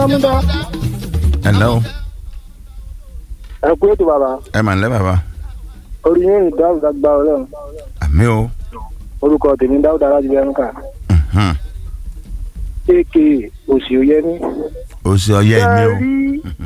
hello ẹ kú ètò bàbá ẹ mà ń lẹ́ bàbá orí yín rìn dáhùn dágbà ọlọ́run àmì o orúkọ tèmi dáhùn dára jù lẹ́nu kà Mhm. aka òsì òyẹmí. o ṣe ọyẹ mi o rí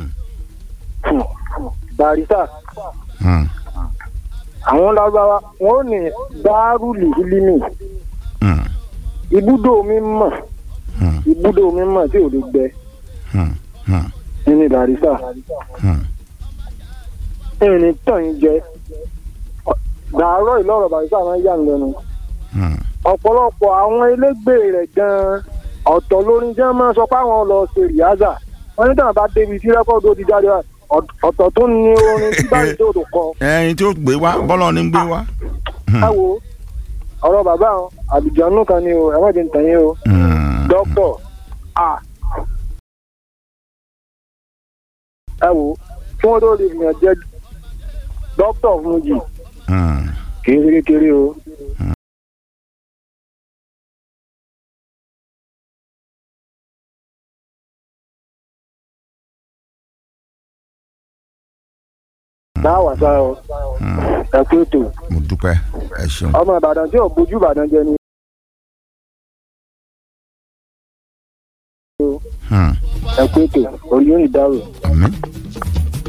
barista Hmm. àwọn lágbára wọn ò ní dárúlì límì Hmm. ibùdó omi mọ̀ Hmm. ibùdó omi mọ̀ tí ò lè gbẹ Hmm. Hmm. nínú barista Hmm. ẹni tàn yín jẹ dàárọ̀ ìlọ́rọ̀ barista máa ń yà ń lẹ́nu Hmm. ọ̀pọ̀lọpọ̀ àwọn elégbè rẹ̀ gan-an ọ̀tọ̀ lórin jẹ́ máa sọ pé àwọn lọ ṣe rìhásà wọ́n ní tàn bá débi tí rẹ́kọ̀dù ó ti jáde wá ọ̀t- ọ̀tọ̀ tó ní orin tí báyìí tó tó kọ ẹyin tí ó gbé wá bọ́lọ̀ ní gbé wá. Hmm. ẹ wo ọ̀rọ̀ bàbá àwọn àlùjánu kan ni o ẹ má jẹ́ ń tàn yín o Hmm. dókítọ̀ a ẹ wo kí wọ́n tó lè yàn jẹ́ dókítọ̀ fún yìí Hmm. kì í ṣe kékeré o. náà wà sá o Hmm. ẹ kú ètò mo dúpẹ́ ẹ ṣeun. ọmọ ìbàdàn tí ò bójú ìbàdàn jẹ ni Hmm. ẹ kú ètò orí yóò ní dárò. àmì